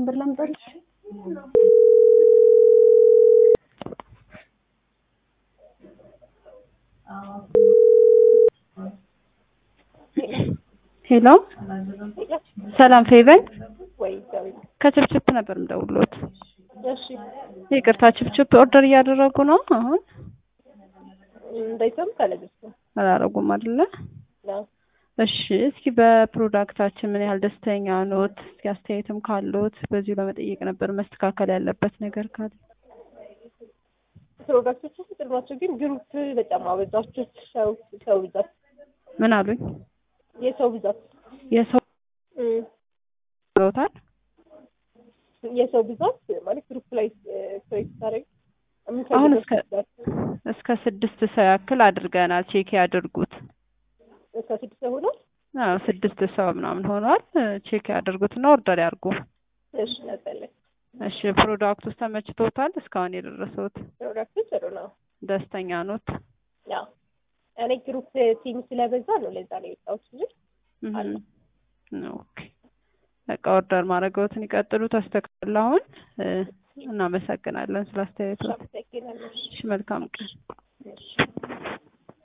ብር ላምጣልሽ? ሄሎ ሰላም ፌቨን ወይ ዳዊት ከችፕችፕ ነበር የምደውልዎት። እሺ ይቅርታ ችፕችፕ ኦርደር እያደረጉ ነው አሁን? እንዳይሰሙ ካለግስ አላረጉም አይደለ? ነው እሺ እስኪ በፕሮዳክታችን ምን ያህል ደስተኛ ኖት? እስኪ አስተያየትም ካለዎት በዚሁ ለመጠየቅ ነበር መስተካከል ያለበት ነገር ካለ። ፕሮዳክቶቹ ፍቅር ናቸው፣ ግን ግሩፕ በጣም አበዛችሁት። ሰው ሰው ብዛት ምን አሉኝ? የሰው ብዛት የሰው እም፣ ብለውታል? የሰው ብዛት ማለት ግሩፕ ላይ ክሬት ታደርግ አሁን እስከ እስከ ስድስት ሰው ያክል አድርገናል። ቼክ ያድርጉት። እስከ ስድስት ሰው ሆኗል። አዎ ስድስት ሰው ምናምን ሆኗል። ቼክ ያድርጉትና ኦርደር ያርጉ። እሺ ነበለ እሺ ፕሮዳክቱ ውስጥ ተመችቶታል? እስካሁን የደረሰውት ፕሮዳክቱ ጥሩ ነው። ደስተኛ ኖት? ያው እኔ ግሩፕ ቲም ስለበዛ ነው ለዛ ነው የወጣሁት እንጂ አለ። ኦኬ በቃ ኦርደር ማድረግዎትን ይቀጥሉ። ተስተካክል። አሁን እ፣ እናመሰግናለን ስለ አስተያየቱ። አመሰግናለሁ። እሺ መልካም ቀን። እሺ